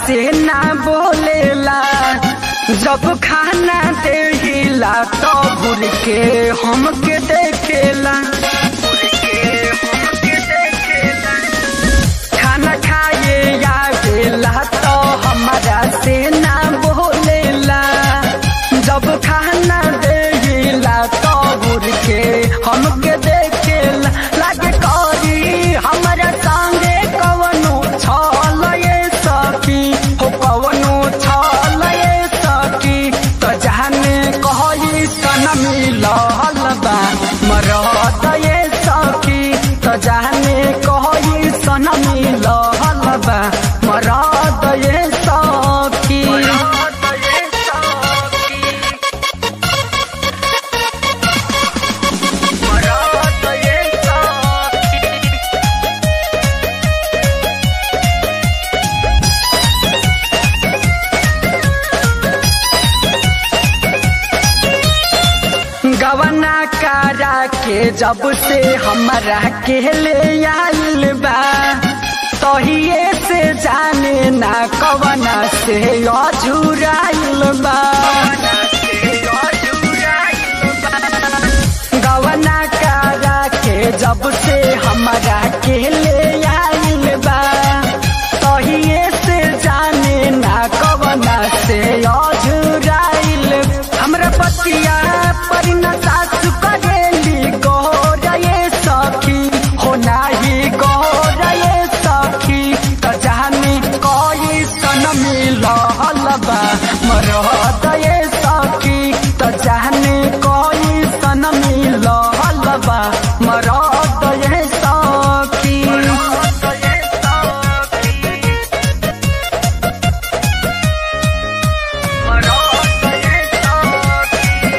से ना बोलेला जब खाना देहिला तो घूर के हमके देखेला खाना खाए आवेला तो हमारा से ना बोलेला जब खाना देहिला तो घूर के हमके देखेला लागे करी हमारा संगे कवनो छल ये सखी हो कवनो छल ये सखी तो जाने कही सन मिलल बा मरद ये सखी तो जाने कही सन मिलल बा मरद ये सखी मरद ये सखी गवना करा के जब से हमरा के ले आइल बा तहिए से जाने ना कवना से अझुराइल बा गवना करा के जब से हमरा के ले आइल बा तहिए से जाने ना कवना से अझुराइल हमरा पतिया पर न सासु करेली गोरये सखी हो नाही गोरये सखी त जानी कोई सन मिलल बा मरद ये सखी त जानी कोई सन मिलल बा मरद ये सखी मरद ये सखी मरद ये सखी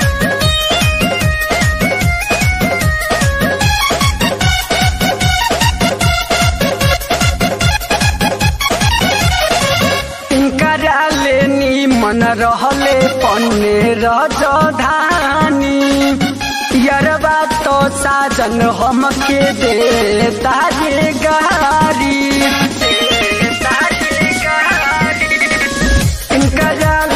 इनकरा लेनी मन रहले पन्ने रजधानी यरबा तो साजन हमके दे तारे गारी इनकरा